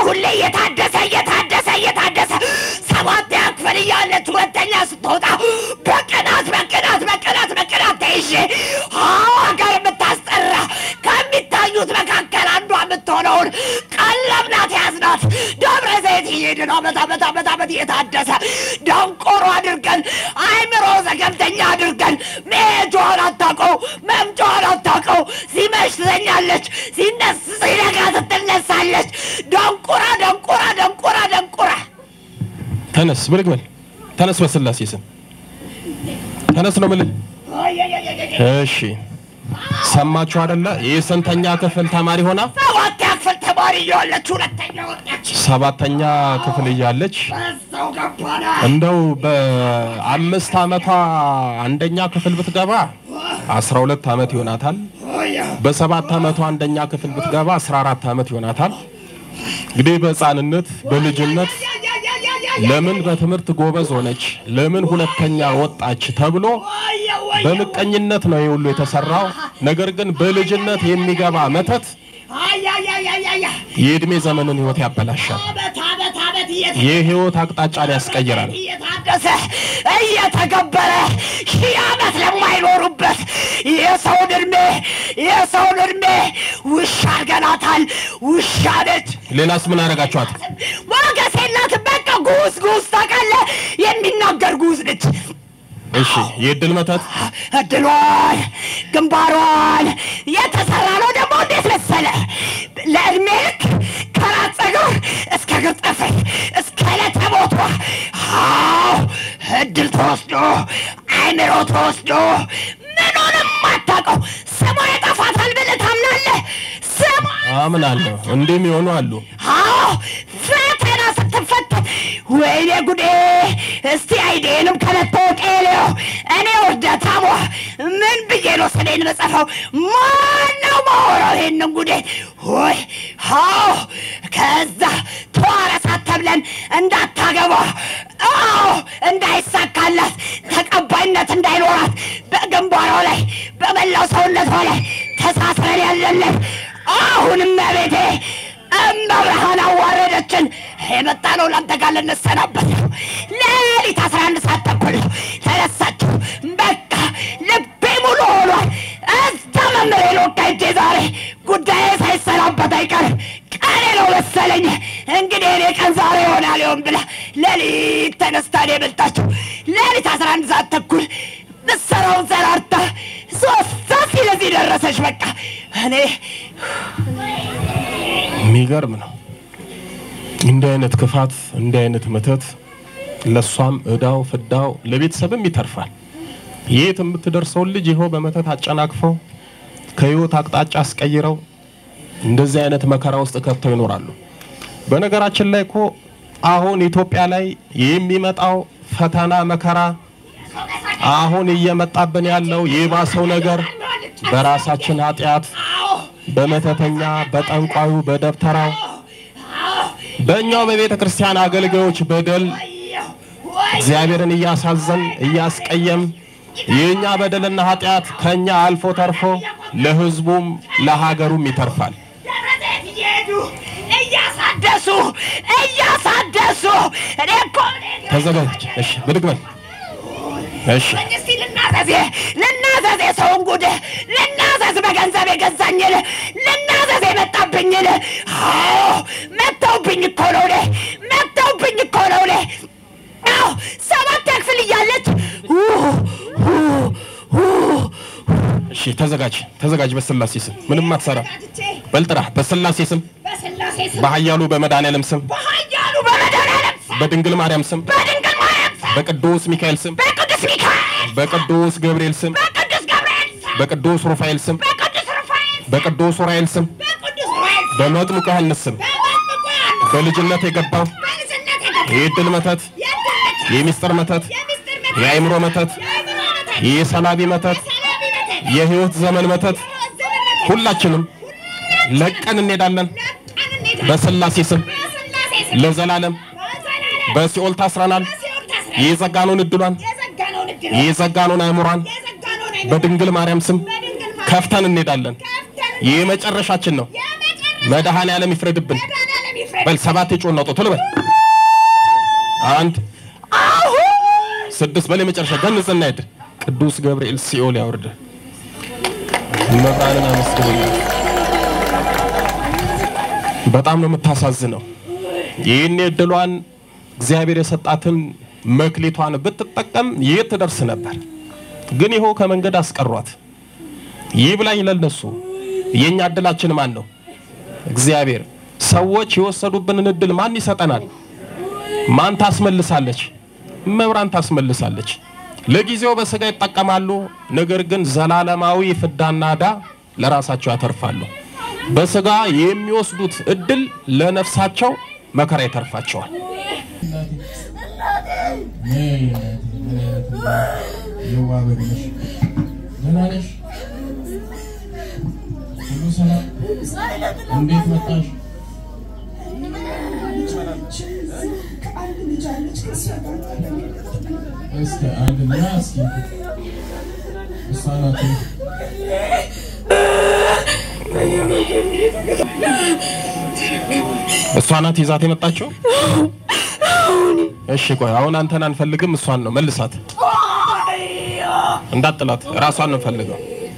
ሁሌ እየታደሰ እየታደሰ እየታደሰ ሰባት ክፍል እያለች ሁለተኛ ስትወጣ በቅናት በቅናት በቅናት በቅናት ተይዤ ሀገር የምታስጠራ ከሚታዩት መካከል አንዷ የምትሆነውን ቀለብ ናት ያዝናት ደብረ ዘይት እየሄድን አመት አመት አመት አመት እየታደሰ ደንቆሮ አድርገን አይምሮ ዘገምተኛ አድርገን መሄጃዋን አታውቀው መምጫዋን አታውቀው ሲመሽ ትተኛለች ሲነስ ሲነጋ ትትነሳለች ደንቁራ ደንቁራ ደንቁራ ደንቁራ ተነስ ብድግ በል ተነስ፣ በስላሴ ስም ተነስ ነው የምልህ። እሺ ሰማችሁ አይደለ? የስንተኛ ክፍል ተማሪ ሆና ሰባት ክፍል ተማሪ እያለች ሁለተኛ ወጣች ሰባተኛ ክፍል እያለች በዛው ገባና እንደው በአምስት ዓመቷ አንደኛ ክፍል ብትገባ አስራ ሁለት ዓመት ይሆናታል። በሰባት ዓመቷ አንደኛ ክፍል ብትገባ አስራ አራት ዓመት ይሆናታል። እንግዲህ በሕፃንነት በልጅነት ለምን በትምህርት ጎበዝ ሆነች፣ ለምን ሁለተኛ ወጣች ተብሎ በምቀኝነት ነው ይህ ሁሉ የተሰራው። ነገር ግን በልጅነት የሚገባ መተት የእድሜ ዘመንን ህይወት ያበላሻል። አመት አመት አመት የህይወት አቅጣጫን ያስቀይራል። እየታደሰ እየተገበረ ሺህ ዓመት ለማይኖሩበት የሰውን እድሜ የሰውን እድሜ ውሻ ገናታል። ውሻ ነች። ሌላስ ምን አደረጋችኋት? ሞገስ የላትም። በቃ ጉስ ጉስ ታውቃለህ፣ የሚናገር ጉስ ነች። እሺ የእድል መተት እድሏን ግንባሯን የተሰራ ነው ደግሞ እንዴት መሰለ ለእድሜ ልክ ከራስ ፀጉር እስከ እግር ጥፍር እስከ ዕለተ ሞቷ አዎ እድል ተወስዶ አይምሮ ተወስዶ ምኑንም አታውቀው ስሟ የጠፋታል ብለህ ታምናለህ ስሟ አምናለሁ። እንዲህም ይሆኑ አሉ። አዎ ፈተና ስትፈተን ወይኔ ጉዴ! እስቲ አይዴንም ከመታወቂያ የለው እኔ ውርደታሟ ምን ብዬ ነው ስሌን መጽፈው? ማነው ማወራው ይሄንን ጉዴ? ሆይ አዎ ከዛ ተዋረሳት ተብለን እንዳታገባ አዎ እንዳይሳካላት ተቀባይነት እንዳይኖራት በግንባሯ ላይ በመላው ሰውነቷ ላይ ተሳስረን ያለለን አሁንም ቤቴ እመብርሃን አዋረደችን። የመጣ ነው ለአንተ ጋር ልንሰናበት ነው። ሌሊት አስራ አንድ ሰዓት ተኩል ነው ተነሳችሁ። በቃ ልቤ ሙሉ ሆኗል። እዛ መምህሬ ሎካ ሄጄ ዛሬ ጉዳዬ ሳይሰናበት አይቀርም። ቀኔ ነው መሰለኝ እንግዲህ እኔ ቀን ዛሬ ይሆናል ይሆን ብላ ሌሊት ተነስታ ነው የመጣችው። ሌሊት አስራ አንድ ሰዓት ተኩል ምሰራውን ሰራርታ ሶስት ሰዓት ሲለዚህ ደረሰች። በቃ እኔ የሚገርም ነው። እንዲህ አይነት ክፋት፣ እንዲህ አይነት መተት ለእሷም እዳው ፍዳው ለቤተሰብም ይተርፋል። የት የምትደርሰውን ልጅ ይኸው በመተት አጨናቅፈው ከህይወት አቅጣጫ አስቀይረው እንደዚህ አይነት መከራ ውስጥ ከብተው ይኖራሉ። በነገራችን ላይ እኮ አሁን ኢትዮጵያ ላይ የሚመጣው ፈተና መከራ አሁን እየመጣብን ያለው የባሰው ነገር በራሳችን ኃጢአት በመተተኛ በጠንቋዩ በደብተራው በእኛው በቤተ ክርስቲያን አገልጋዮች በደል እግዚአብሔርን እያሳዘን እያስቀየም የእኛ በደልና ኃጢአት ከእኛ አልፎ ተርፎ ለሕዝቡም ለሀገሩም ይተርፋል። ደብረ ዘይት እየሄዱ እያሳደሱ እያሳደሱ እኔ እኮ ተዘጋጅ። እሺ፣ ብድግ በል። እሺ፣ እስቲ ልናዘዝ ልናዘዝ የሰውን ጉድ ልናዘዝ በገንዘብ የገዛኝን ልናዘዝ የመጣብኝን አዎ መተውብኝ እኮ ነው እኔ መተውብኝ እኮ ነው እኔ አዎ ሰባት ክፍል እያለች ው- ው- ው- እሺ፣ ተዘጋጅ፣ ተዘጋጅ። በስላሴ ስም ምንም አትሰራ። በልጥራ በስላሴ ስም በስላሴ ስም በኃያሉ በመድኃኔዓለም ስም በኃያሉ በመድኃኔዓለም ስም በድንግል ማርያም ስም በድንግል ማርያም ስም በቅዱስ ሚካኤል ስም በቅዱስ ሚካኤል በቅዱስ ገብርኤል ስም በቅዱስ ገብርኤል ስም በቅዱስ ሩፋኤል ስም በቅዱስ ሩፋኤል ስም በቅዱስ ኡራኤል ስም በቅዱስ ሩፋኤል ስም በመጥምቁ ዮሐንስ ስም በመጥምቁ ዮሐንስ በልጅነት የገባው በልጅነት የገባ የዕድል መተት፣ የድነት የሚስጥር መተት፣ የሚስጥር መተት የአእምሮ መተት፣ የአእምሮ መተት የሰላቢ መተት፣ ሰላቢ መተት የህይወት ዘመን መተት ዘመን መተት ሁላችንም ለቀን እንሄዳለን። ለቀን እንሄዳለን። በስላሴ ስም በስላሴ ስም ለዘላለም በዘላለም በሲኦል ታስረናል። በሲኦል ታስረን የዘጋነውን እድሏን የዘጋነውን እድል የዘጋነውን አእምሯን የዘጋነውን አይነት በድንግል ማርያም ስም በድንግል ማርያም ከፍተን እንሄዳለን። ከፍተን ይህ መጨረሻችን ነው። የመጨረሻ መድኃኔ ዓለም ይፍረድብን። መድኃኔዓለም ይፍረድ በል ሰባት የጮህ ነው ቶሎ በል አንድ ስድስት በል የመጨረሻ ገንጽና ሂድ ቅዱስ ገብርኤል ሲኦል ያወርድ መብራንን አመስግኑልኝ በጣም ነው የምታሳዝነው ይህን እድሏን እግዚአብሔር የሰጣትን መክሊቷን ብትጠቀም የት ትደርስ ነበር ግን ይኸው ከመንገድ አስቀሯት ይብላኝ ለነሱ የኛ እድላችን ማን ነው እግዚአብሔር ሰዎች የወሰዱብንን እድል ማን ይሰጠናል ማን ታስመልሳለች መብራን ታስመልሳለች ለጊዜው በስጋ ይጠቀማሉ ነገር ግን ዘላለማዊ ፍዳና ዕዳ ለራሳቸው ያተርፋሉ በስጋ የሚወስዱት እድል ለነፍሳቸው መከራ ይተርፋቸዋል የዋ በግነሽ ደህና ነሽ? ሁሉ ሰላም? እንዴት መጣሽ? እስኪ አንድና እስኪ እሷ ናት እሷ ናት ይዛት የመጣችው እሺ ቆይ አሁን አንተን አንፈልግም እሷን ነው መልሳት እንዳጥላት ራሷን ነው ፈልገው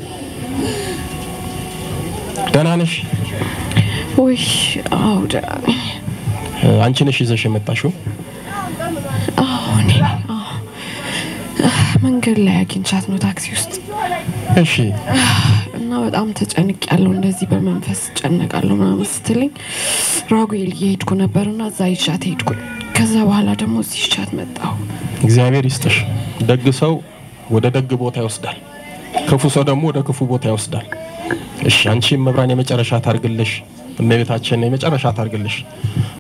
ደህና ነሽ ውይ አዎ ደህና ነኝ። እ፣ አንቺ ነሽ ይዘሽ የመጣሽው አዎ እኔ ነኝ። አዎ። መንገድ ላይ አግኝቻት ነው ታክሲ ውስጥ እሺ እና በጣም ተጨንቅ ያለው እንደዚህ በመንፈስ ጨነቃለሁ ምናምን ስትለኝ ራጉኤል እየሄድኩ ነበር እና እዛ ይሻት ሄድኩኝ። ከዛ በኋላ ደግሞ እዚህ ይሻት መጣሁ። እግዚአብሔር ይስጥሽ ደግ ሰው ወደ ደግ ቦታ ይወስዳል ክፉ ሰው ደግሞ ወደ ክፉ ቦታ ይወስዳል እሺ አንቺ መብራን የመጨረሻ ታርግልሽ እመቤታችን የመጨረሻ ታርግልሽ